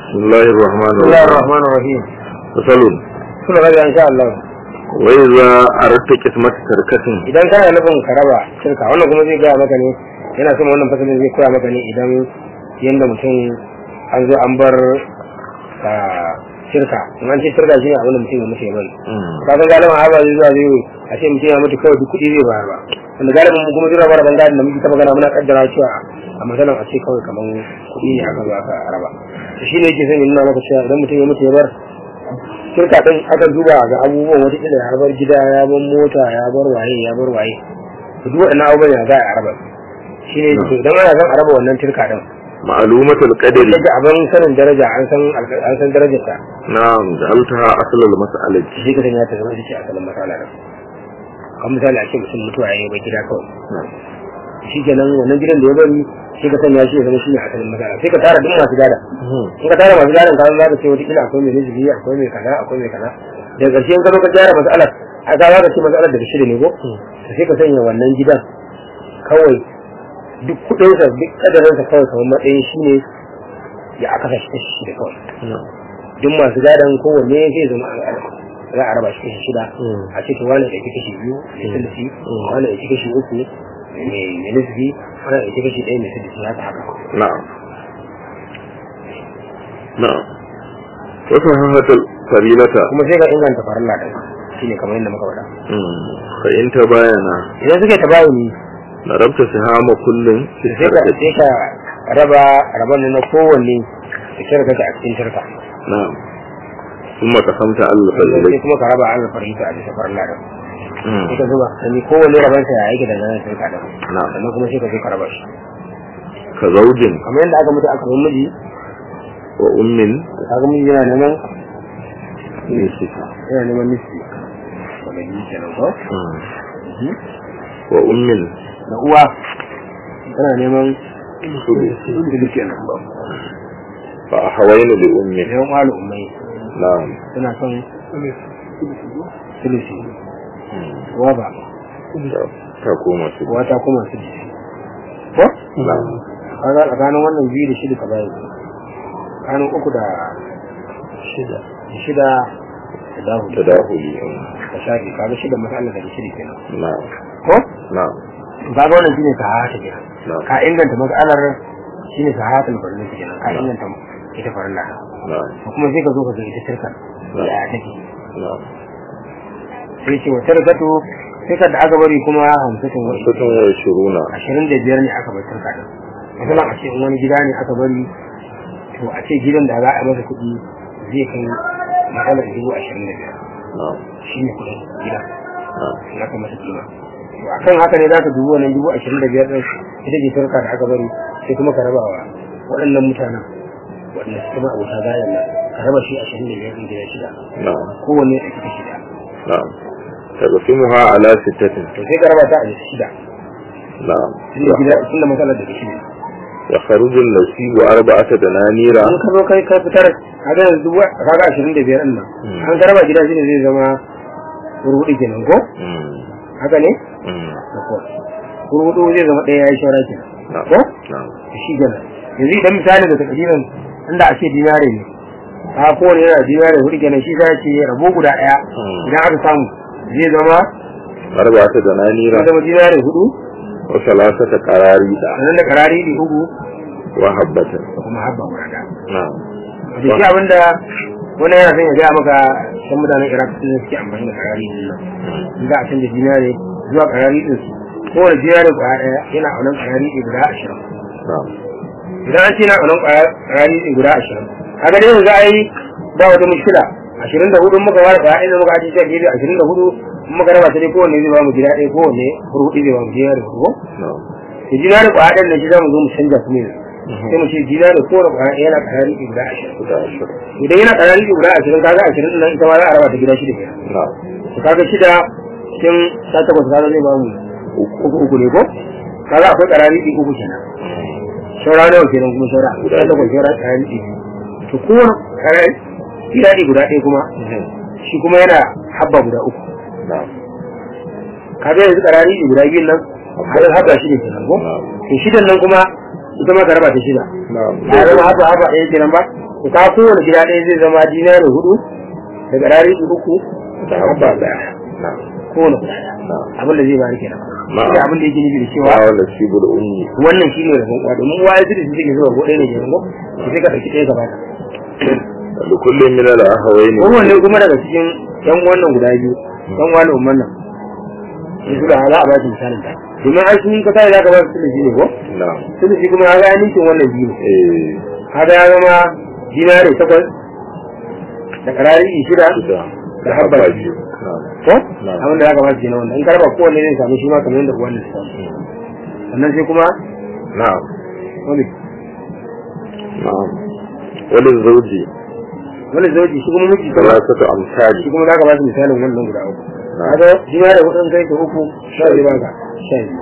بسم الله الرحمن بسم الله الرحيم الرحمن الرحيم فصل suna rabi insha Allah وإذا أردت قسمة تركة idan kana nufin ka raba shirka wannan kuma zai gaya maka ne yana son wannan fasalin zai koya maka ne idan yanda mutum an zo an bar ah, shirka in an ce shirka shi ne abin da mutum ya mutu ya bari ka san galibin haba zai zuwa zai a ce mutum ya mutu kawai duk kuɗi zai bayar ba wanda galibin mu kuma zai raba rabon gadin da muke ta magana muna kaddara cewa a matsalan a ce kawai kamar kuɗi ne aka zo aka raba to shi ne yake son ya nuna maka cewa idan mutum ya mutu ya bar shirka ɗin aka duba ga abubuwan wata kila ya bar gida ya bar mota ya bar waye ya bar waye to duk waɗannan abubuwan ya za a raba shi ne to idan ana son a raba wannan shirka ɗin معلومة القدر daga abin sanin daraja an san alƙa- an san darajarta نعم جعلتها أصل المسألة shi ka sanya ta zama ita ce asalin matsala ɗin kan misali a ce mutum mutuwa ya yi bai gida kawai نعم shi kenan wannan gidan da ya bari shi ka sanya shi ya zama shi ne asalin matsala sai ka tara duk masu gada in ka tara masu gadon ka za ka ce wata kila akwai mai riziki akwai mai kaza akwai mai kaza daga ƙarshe in ka zo ka gyara matsalar a ka za ka ce matsalar daga shida ne ko to sai ka sanya wannan gidan kawai duk kuɗinsa duk ƙadarinsa kawai kamar matsayin shi ne ya aka kashi kashi shida kawai نعم duk masu gadon kowanne zai zama an araba za a raba shi kashi shida Mm. a ce to wani ya ɗauki kashi biyu mai sulusi wani ya ɗauki kashi uku mai mai nisbi wani ya ɗauki kashi ɗaya mai sulusi haka haka نعم نعم وصححت الفريلة kuma sai ka inganta farilla ɗin shine kamar yadda muka faɗa مم. فإن تباين idan suka ta bayu ni ضربت سهام كل في sai ka التركة sai ka raba raban na kowanne da shirka ta a cikin shirka نعم ثم قسمت على sai الفريلة kuma ka raba an farilla a bisa farilla ɗin مم. sai ka zuba sani kowanne rabansa ya yake da nan shirka ɗin نعم sannan kuma sai ka zo ka raba shi كزوج kamar yadda aka mutu aka bar miji وأم kaga miji yana neman نسك yana neman nisbi wanda yi kenan ko مم. وأم da uwa tana neman ثلث nisbi kenan ba فأحوين لأم neman malu ummai نعم tana son sulusi مم. uwa ba تقوم سلسل uwa ta kuma sulusi ko نعم kaga tsakanin wannan biyu da shida ka bayan tsakanin uku da shida da shida da dahu تداخلي ka shafi kaga shida masala da shida kenan نعم ko نعم kaga wannan shine sahata kenan نعم ka inganta mas'alar shine sahatul farilla kenan ka inganta ita farilla نعم ko kuma sai ka zo ka ga ita shirka ya take نعم sai ce wa tarkatu sai ka da aka bari kuma hamsatin wa ستة وعشرون ashirin da biyar ne aka bar shirka din misalan a ce in wani gida ne aka bari to a ce gidan da za a masa kuɗi zai kai matsalar dubu ashirin da biyar نعم shi ne kuɗin gidan نعم in aka masa kima to akan haka ne za ka dubi wannan dubu ashirin da biyar ɗin ita ce shirka da aka bari sai kuma ka raba wa waɗannan mutanen waɗanda suke ma abota gayan nan ka raba shi ashirin da biyar ɗin gida shida نعم kowanne a cikin shida نعم تقسمها على ستة to sai ka raba ta a shida نعم tunda gida tunda matsalar daga shida يخرج النسيب أربعة دنانير in ka zo kai kai fitar kaga yanzu dubu kaga ashirin da biyar ɗin nan Mm. an ka raba gida shida zai zama hurhuɗu kenan ko مم. haka ne مم. da ko hurhuɗu zai zama ɗaya ya yi shawara kenan نعم ko نعم shi kenan yanzu idan misali da takadirin inda a ce dinare ne a kowane yana dinare hudu kenan shi zai ce rabo guda ɗaya Mm. idan aka samu zai zama أربعة دنانير zai zama dinare hudu وثلاثة قراريد sannan da karari ne uku وحبة da kuma habba guda ɗaya نعم da shi abinda wani yana son ya gaya maka san mutanen iraq sun suke amfani da karari din nan in za a canza dinare zuwa karari din su kowane dinare guda ɗaya yana aunan karari ɗin guda ashirin نعم idan an ce na aunan karari ɗin guda ashirin kaga dai yanzu ai ba wata mushkila ashirin da hudu muka ware kwaya ɗaya muka ajiye shi gefe ashirin da hudu in muka raba ta dai kowanne zai ba mu gida ɗaya kowanne hudu zai ba mu dinare hudu ko نعم da dinare kwaya ɗaya na shi za mu zo mu canza kuma yanzu sai mu ce dinare kowane kwaya ɗaya yana karari ɗin guda ashirin guda ashirin idan yana karari da guda ashirin kaga ashirin din nan ita ma za a raba ta gida shida kenan na'am to kaga shida cikin sha takwas kaga zai bamu uku uku ne ko kaga akwai karari ɗin uku kenan saura nawa kenan kuma saura Guda sha takwas saura karari ɗin to kowane karari gida ɗin guda ɗaya kuma shi kuma yana habba guda uku na'am kaga yanzu karari ɗin guda biyun nan har habba shi ne kenan ko Na'am. to shidan nan kuma ita ma ka raba ta shida na'am ya zama habba habba ɗaya kenan ba to ka kowane gida ɗaya zai zama dinari hudu da garari uku da habba daya na kowane guda ɗaya na abin da zai bari kenan Na'am. shi abin da yake nufi da cewa wa wala sibul ummi wannan shine rabon kwa domin waye su da su take zuwa ko ɗaya ne ke ko sai ka ɗauki ɗaya gaba ta da kullum min al ahawain kowanne kuma daga cikin yan wannan guda biyu yan wani umman nan su da za a ba su misalin ta domin ai sun ka sai za ka ba su sulusi ne ko na sulusi kuma ya ga ninkin wannan biyu eh kaga ya zama dinari takwas da karari shida shida da habba biyu na ko Na'am. abin da za ka ba su kenan wannan in ka raba kowanne zai samu shi ma kamar yadda uwan ta samu sannan sai kuma na'am wani na'am wani zauji wani zauji shi kuma miji kuma salasatu amsali shi kuma za ka ba su misalin wannan guda uku Na'am. kaga dinari hudun kai da uku sha biyu ba ka sha biyu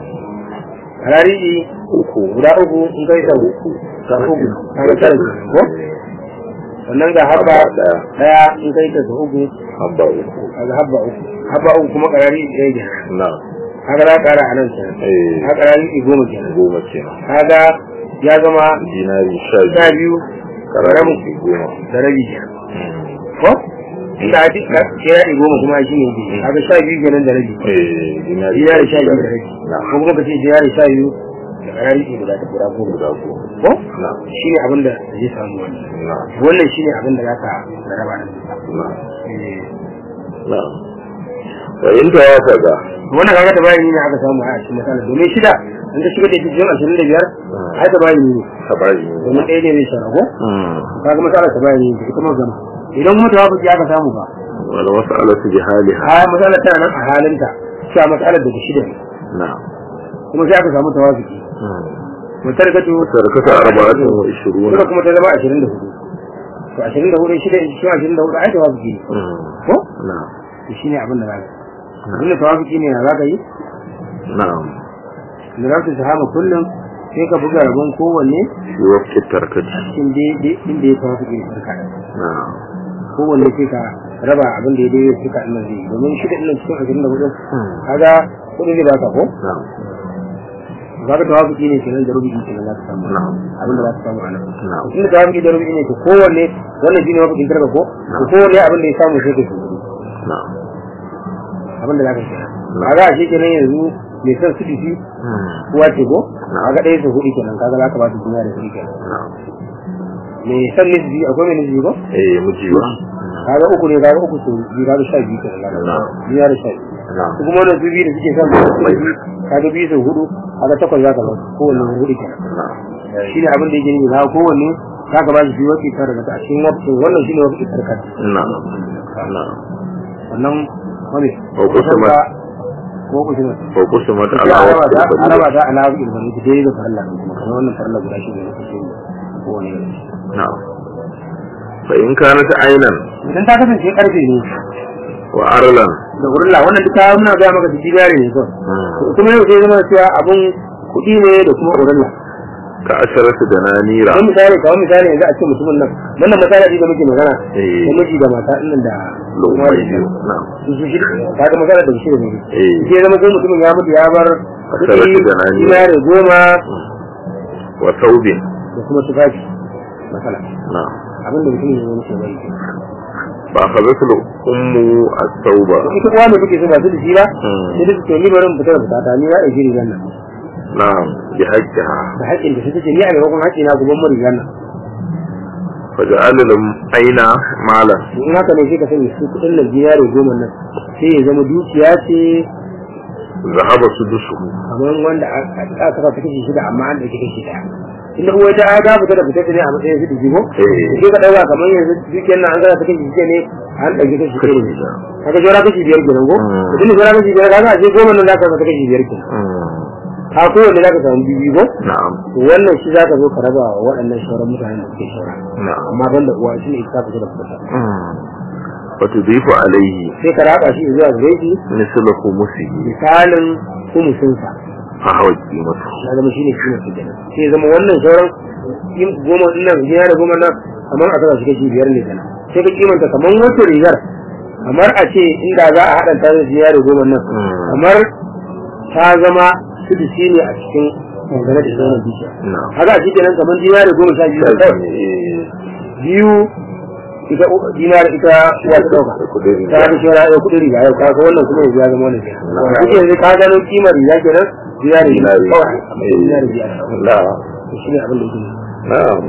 karari uku guda uku in kai da uku ga uku kaga tara kenan ko sannan ga habba Habba daya. daya in kai da uku habba uku kaga habba uku habba uku kuma karari ɗaya kenan na kaga za ka kara a nan kenan eh kaga karari goma kenan goma kenan kaga ya zama dinari sha sha biyu biyu karami goma da rabi kenan ko inda a duka sai ya goma kuma shi ne yake kaga sha biyu kenan da rabi eh dinari dinari sha biyu da rabi na ko kuma ka ce dinari sha biyu da karari guda ta guda goma guda goma ko na shi ne abin da zai samu wannan na wannan shi ne abin da za ka raba da na Eh, na wa in tawafaqa wannan kaga ta bayani ne aka samu a cikin matsala domin shida an ta shiga da cikin ashirin da biyar ai ta bayani ne tabari domin ɗaya ne zai shara ko mm kaga matsala ta bayani ne ita ma gama idan kuma ta wafi aka samu ba wal mas'alatu bi haliha a matsalar tana nan a halinta cewa matsalar daga shida ne na kuma sai aka samu tawafiki mutar gato tarkata arba'atun wa ishiruna suka kuma ta zama ashirin da hudu to ashirin da hudu shida cikin ashirin da hudu ai tawafiki ne ko na to shi ne abin da za ka abin da tawafiki ne na za ka yi na'am da za ka sahama kullum sai ka buga rabon kowanne fi waqti tarkati cikin daidai inda ya tawafiki ne sarka na'am kowanne sai ka raba abin da ya daidai suka ɗin zai yi domin shida ɗin cikin ashirin da hudu kaga kuɗi zai baka ko na'am kaga tawafiki ne kenan da rubuci kenan za ka samu na'am abin da za ka samu a nan na'am inda tawafiki da rubuci ne to kowanne wannan shine mafikin karka ko to kowanne abin da ya samu sai ka shi na'am abin da za ka kenan kaga a shi kenan yanzu mai son su dishi Mm. kuwa ce ko kaga ɗaya su hudu kenan kaga za ka ba su duniya da kuɗi kenan na'am mai son nisbi akwai mai nisbi ko eh miji ba kaga uku ne kaga uku su biyu kaga sha biyu kenan kaga Na'am. duniya da sha biyu na'am su kuma wannan su biyu da suke son su biyu kaga biyu su hudu kaga takwas za ka ba su kowanne hudu kenan na'am shi ne abin da yake nufi kaga kowanne za ka ba su biyu wakil tare daga a cikin wakil wannan shi ne wakil tarkar na'am na'am wannan wani Ko kusurma. ko kusurma ko kusumat sai ala a raba ta waqti a raba ta ala wakil bane ta dai da farilla ne kuma kamar wannan farilla guda shi ne na kusurma kowanne na'am fa in kanat aynan idan ta kasance karfe ne wa arlan da urla wannan duka muna ga maka su jigare ne kawai Mm. kuma yau sai zama cewa abun kuɗi ne da kuma urla ka asharatu dananira don misali kawai misali yanzu a ce mutumin nan wannan misali da muke magana Eh. da miji da mata ɗin da lumai biyu na'am su su shi ta ga magana da shi da ne eh sai zama ko mutumin ya mutu ya bar Asaratu kuɗi da nani. dinare goma wa thawbin da kuma tufafi masala na'am abin da mutumin ya mutu ya bari ke ba akhadhatu ummu as-thawba ita kuwa mai kuke so ba su da shi ba Mm. sai da su to ni bari mu fita da fita ta ni na ɗauki rigar nan na'am bi haqqiha da haƙƙin da suka ce ni a maimakon haƙƙi na guban mu rigar nan fa ja'ala lam aina malan in haka ne sai ka sani su kuɗin nan dinare goma nan sai ya zama dukiya ce zahaba sudusuhu kamar wanda aka saka ta kashi shida amma an ɗauki kashi ɗaya inda uwa ta ga fita da fita ne a matsayin su da jigo Eh. sai ka ɗauka kamar yanzu dukiyar nan an saka ta kashi shida ne an ɗauki kashi ɗaya ne da kaga jora kashi biyar kenan ko Mm. mutum da jora kashi biyar kaga a ce goma nan za ka saka kashi biyar kenan ka kowanne za ka samu biyu ko na'am to wannan shi za ka zo ka raba wa waɗannan sauran mutanen da suke saura na'am amma ban da uwa shi ne ita fita da fita wa tudhifu alayhi sai ka raba shi zuwa gare shi mislu khumusihi misalin kumusinsa fa hawa qimatu ya zama shi ne shi ne kenan sai ya zama wannan sauran yin goma din nan ya da goma nan kamar a saka shi kashi biyar ne kenan sai ka kimanta kamar wata rigar kamar a ce inda za a haɗa ta da jiya da goma nan kamar ta zama sudusi ne a cikin dangane da sauran dukiya na'am haka a shi kenan kamar jiya da goma sha biyu ne kawai biyu ita dinar ita uwa ta dauka kudin riga. ta ga shara ya kudin riga yau kaga wannan kuma yanzu ya zama wannan kenan Na'am. kike yanzu ka gano kimar riga kenan dinari Dinari. kawai Eh. dinari biyar na'am shi ne abin da yake na'am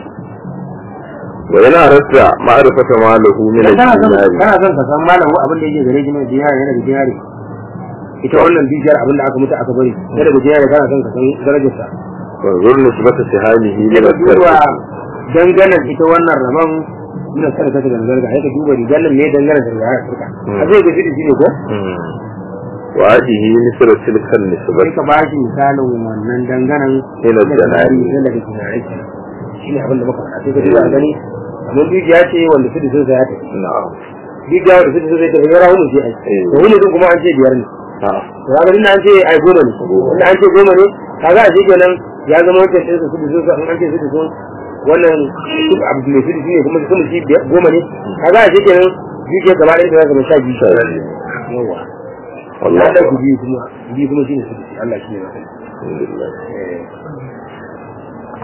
wa yana rasta ma'rifata malahu min Idan kana son al-dinari kana son ka san malam abin da yake gare shi ne dinari yana da dinari ita wannan dukiyar abin da aka mutu aka bari sai daga dinari kana son ka san darajarsa wa zur nisbata sihamihi min sai ka duba al-sarf danganan ita wannan rabon ina sada ta daga zarga sai ka duba rigar nan ne danganan da rigar turka a zai ga fidi ne ko wa hadihi misra tilka sai nisbati ka bashi misalin wannan danganan Ila janari. ne daga janari shi ne abin da muka faɗa sai ka duba a gani amma dukiya ce wanda fidi sun saya ta na'am dukiya wanda fidi sun saya ta ya rahu ce ai Eh. to hulu din kuma an ce biyar ne na'am to kaga inda an ce ai goma ne inda an ce goma ne kaga a shi kenan ya zama wancan sai su fidi sun sa in an ce fidi sun wannan duk abu mai fidi ne kuma kuma shi biyar- goma ne kaga a shi kenan dukiya gaba ɗaya ta zama sha biyu Sha biyu. yawa wallahi Allah ku biyu kuma biyu kuma shine fidi Allah shi ne mafi alhamdulillah